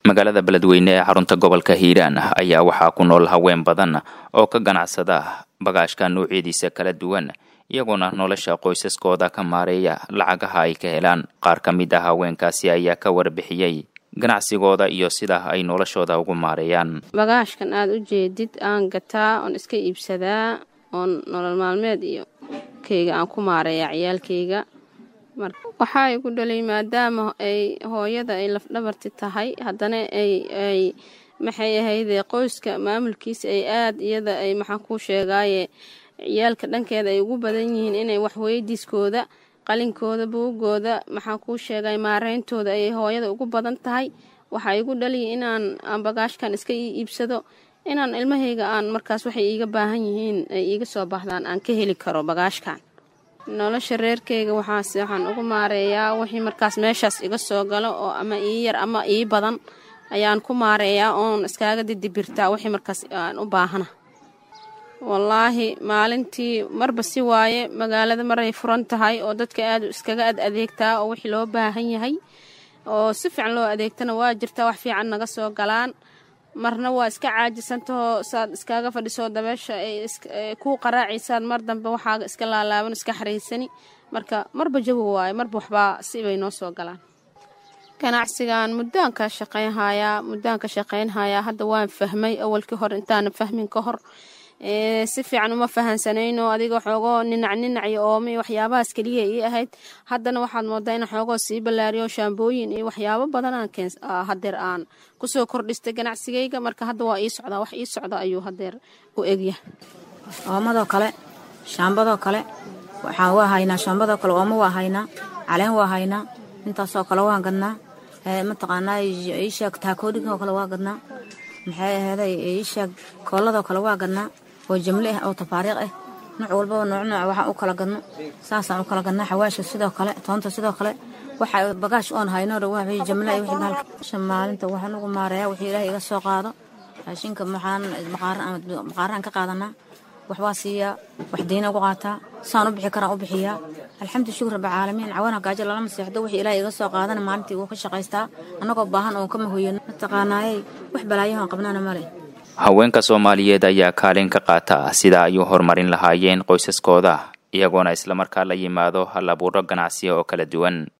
magaalada beledweyne ee xarunta gobolka hiiraan ayaa waxaa ku nool haween badan oo ka ganacsada bagaashka noocyadiisa kala duwan iyagoona nolosha qoysaskooda ka maareeya lacagaha ay ka helaan qaar ka mid ah haweenkaasi ayaa ka warbixiyey ganacsigooda iyo sida ay noloshooda ugu maareeyaan bagaashkan aada u jeedid aan gataa oon iska iibsadaa oon nolol maalmeed iyo keyga aan ku maareeya ciyaalkeyga waxaa igu dhalay maadaama ay hooyada ay lafdhabarti tahay haddana ay maxay ahayde qoyska maamulkiisa ay aada iyada ay maxaan kuu sheegaaye ciyaalka dhankeeda ay ugu badan yihiin inay waxweydiiskooda qalinkooda buugooda maxaan kuu sheegay maareyntooda ay hooyada ugu badan tahay waxaa igu dhaliya inaan aan bagaashkan iska ii iibsado inaan ilmahayga aan markaas waxay iiga baahan yihiin ay iiga soo baxdaan aan ka heli karo bagaashkan nolosha reerkeyga waxaas waxaan ugu maareeyaa wixii markaas meeshaas iga soo galo oo ama ii yar ama ii badan ayaan ku maareeyaa oon iskaaga didibirtaa wixii markaas aan u baahana wallaahi maalintii marba si waaye magaalada maray furan tahay oo dadka aada iskaga ad adeegtaa oo wixii loo baahan yahay oo si fiican loo adeegtana waa jirtaa wax fiican naga soo galaan marna waa iska caajisantahoo saad iskaaga fadhisoo dabeesha ay kuu qaraacaysaan mar dambe waxaaga iska laalaaban iska xaraysani marka marba jawi waaye marba waxbaa sibay noo soo galaan ganacsigan muddaan ka shaqaynhayaa muddaan ka shaqaynhayaa hadda waan fahmay awalkii hore intaana fahmin ka hor si fiican uma fahansanayno adiga xoogoo ninac ninac iyo ooma iyo waxyaabahaas keliya ii ahayd haddana waxaad moodaa in xoogoo sii ballaariyo shaambooyin iyo waxyaabo badan aan keen hadeer aan kusoo kordhistay ganacsigayga marka hadda waa ii socdaa wax ii socda ayuu hadeer u egya oomadoo kale shaambadoo kale waxaan waa haynaa shaambadoo kale ooma waa haynaa caleen waa haynaa intaasoo kale waan gadnaa mataqaanaa iisheeg taakoodhinkoo kale waa gadnaa maxay aheeday iisheeg kooladoo kale waa gadnaa oo jamle ah oo tafaariiq ah nooc walbaba nooc nooc waxaan u kala gadno saasaan u kala gadnaa xawaasha sidoo kale toonta sidoo kale waxa bagaash oon hayno waa jamle iyo wixii bahalka maalinta waxaan ugu maareeyaa wixii ilaahay iga soo qaado raashinka maxaan maqaaraan ka qaadanaa waxbaa siiyaa wax deyna ugu qaataa saan u bixi karaan u bixiyaa alxamdu shukur rabbilcaalamiin cawana gaajo lalama seexdo wixii ilaahay iga soo qaadana maalintii wuu ka shaqaystaa annagoo baahan oon kama hoyano mataqaanaayey wax balaayahoon qabnana male haweenka soomaaliyeed ayaa kaalin ka qaata sida ay u horumarin lahaayeen qoysaskooda iyagoona islamarkaa la yimaado hal abuuro ganacsiya oo kala duwan